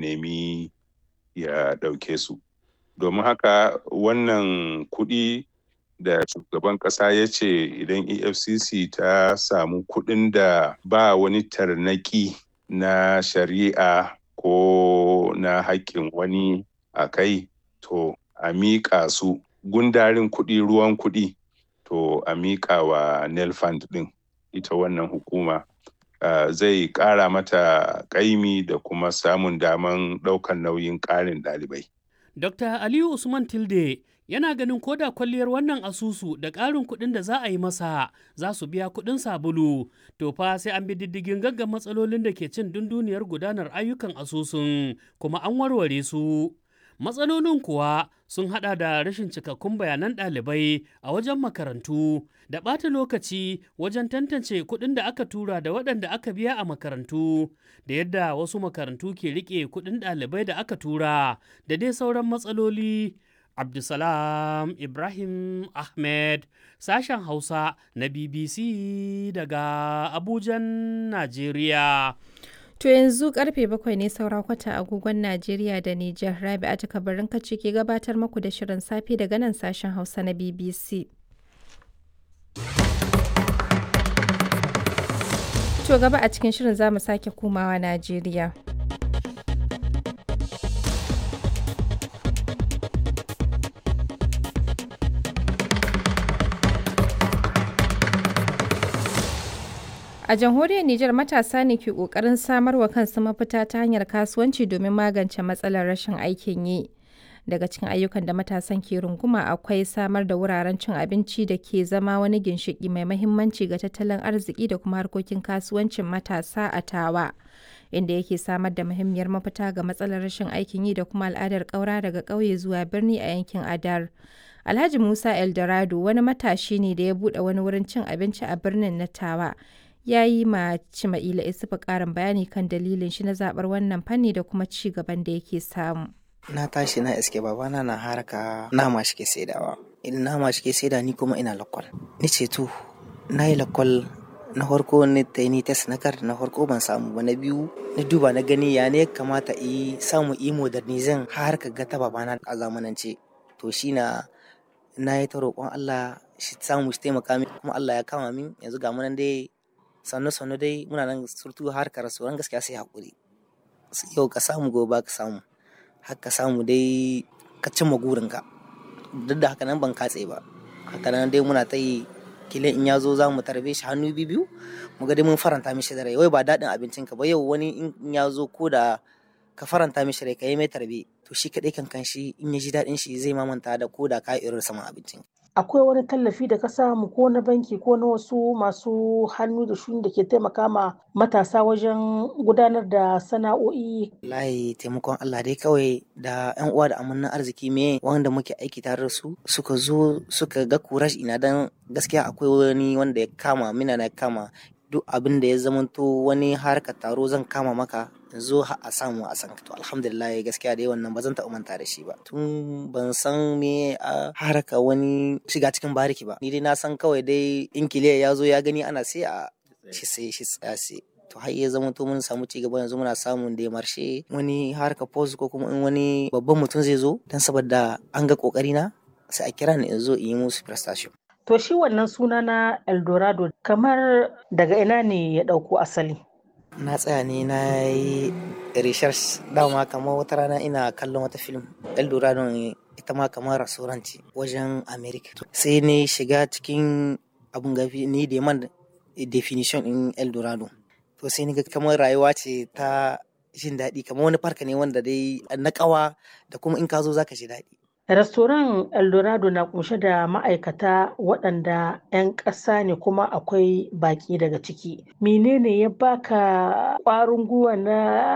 nemi ya ɗauke su domin haka wannan kuɗi da shugaban ƙasa ya ce idan efcc ta samu kuɗin da ba wani tarnaki na shari'a ko na haƙƙin wani a kai to a miƙa su gundarin kuɗi ruwan kuɗi to a miƙa wa nelfund ɗin ita wannan hukuma uh, zai ƙara mata ƙaimi da kuma samun daman ɗaukan nauyin ƙarin ɗalibai. Dr. Aliyu Usman Tilde yana ganin koda kwalliyar wannan asusu da ƙarin kuɗin da za a yi masa za su biya kuɗin sabulu to fa sai an bi diddigin gaggan matsalolin da ke cin dunduniyar gudanar ayyukan asusun kuma an warware su matsalolin kuwa sun hada da rashin cikakkun bayanan ɗalibai a wajen makarantu da ɓata lokaci wajen tantance kuɗin da aka tura da waɗanda aka biya a makarantu da yadda wasu makarantu ke riƙe kuɗin ɗalibai da aka tura da dai sauran matsaloli Abdulsalam Ibrahim Ahmed sashen Hausa na BBC daga Abujan, Najeriya. To yanzu karfe bakwai ne saura kwata agogon Najeriya da Nijar Rabi'a ta kabarin kace ke gabatar muku da shirin safe daga nan sashen Hausa na BBC. To gaba a cikin shirin za mu sake komawa Najeriya. A jamhuriyar Nijar matasa ne ke ƙoƙarin samar wa kansu mafita ta hanyar kasuwanci domin magance matsalar rashin aikin yi. Daga cikin ayyukan da matasan ke runguma akwai samar da wuraren cin abinci da ke zama wani ginshiƙi mai mahimmanci ga tattalin arziki da kuma harkokin kasuwancin matasa a tawa. Inda yake samar da muhimmiyar mafita ga matsalar rashin aikin yi da kuma al'adar ƙaura daga ƙauye zuwa birni a yankin Adar. Alhaji Musa Eldorado wani matashi ne da ya buɗe wani wurin cin abinci a birnin na Tawa. ya yi ma Cima'ila Isufu ƙarin bayani kan dalilin shi na zaɓar wannan fanni da kuma ci gaban da yake samu. Na tashi na iske babana na haraka nama shi ke saidawa. Idan nama shi ke saida ni kuma ina lakwal. Ni ce to, na yi lakwal na farko ni ta ni test na kar na farko ban samu ba na biyu na duba na gani ya ne kamata yi samu yi modernizin har ka ga ta babana a zamanance. To shi na na yi ta roƙon Allah shi samu shi taimaka min kuma Allah ya kama min yanzu ga munan dai sannu sannu dai muna nan surtu harkar sauran gaskiya sai hakuri yau ka samu gobe ka samu har ka samu dai ka cimma gurinka duk da haka nan ban katse ba haka nan dai muna ta yi kila in ya zo za mu tarbe shi hannu biyu mu ga dai mun faranta mishi da rai wai ba daɗin abincin ka ba yau wani in ya zo ko da ka faranta mishi rai ka yi mai tarbe to shi kaɗai kan kan shi in ya ji daɗin shi zai mamanta da ko da ka irin saman abincin akwai wani tallafi da ka samu ko na banki ko na wasu masu hannu da shuni da ke taimaka ma matasa wajen gudanar da sana'o'i layi taimakon Allah dai kawai da yan uwa da amannan arziki me wanda muke aiki tare da su suka zo suka ga kurash ina dan gaskiya akwai wani wanda ya kama mina na kama duk abin da ya zamanto wani harkar taro zan kama maka zo a samu a san to alhamdulillah gaskiya dai wannan ba zan taɓa manta da shi ba tun ban san me a haraka wani shiga cikin bariki ba ni dai na san kawai dai in kiliya ya zo ya gani ana sai a shi sai shi tsaya sai to har ya zama to mun samu cigaba yanzu muna samun da marshe wani harka post ko kuma in wani babban mutum zai zo dan saboda an ga kokari na sai a kira ni in zo in yi musu prestation to shi wannan suna na eldorado kamar daga ina ne ya ɗauko asali na tsaya ne na yi research dama kamar wata rana ina kallon wata film eldorado ita ma kamar rasuranci wajen america sai ne shiga cikin abun gafi ni da man definition in eldorado to sai ni ga kamar rayuwa ce ta jin daɗi kamar wani farka ne wanda dai na ƙawa da kuma in ka zo zaka ji daɗi Restoran Eldorado na kunshe da ma'aikata waɗanda 'yan ƙasa ne kuma akwai baƙi daga ciki. Menene ya baka ƙwarin gwiwa na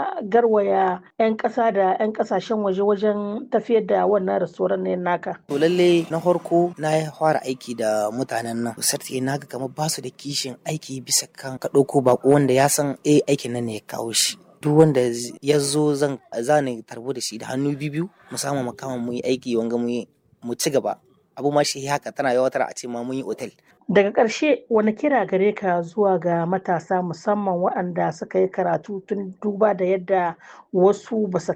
garwaya 'yan ƙasa da 'yan ƙasashen waje wajen tafiyar da wannan restoran ne naka? To lalle na farko na fara aiki da mutanen nan. Sarti na ga kamar basu da kishin aiki bisa kan ka ɗauko baƙo wanda ya san eh aikin nan ne ya kawo shi. duk wanda ya zo zan zani tarbo da shi da hannu biyu mu samu makama mu yi aiki wanga mu mu ci gaba abu ma shi haka tana yawatar a ce ma mun yi otel daga ƙarshe wani kira gare ka zuwa ga matasa musamman waɗanda suka yi karatu tun duba da yadda wasu ba su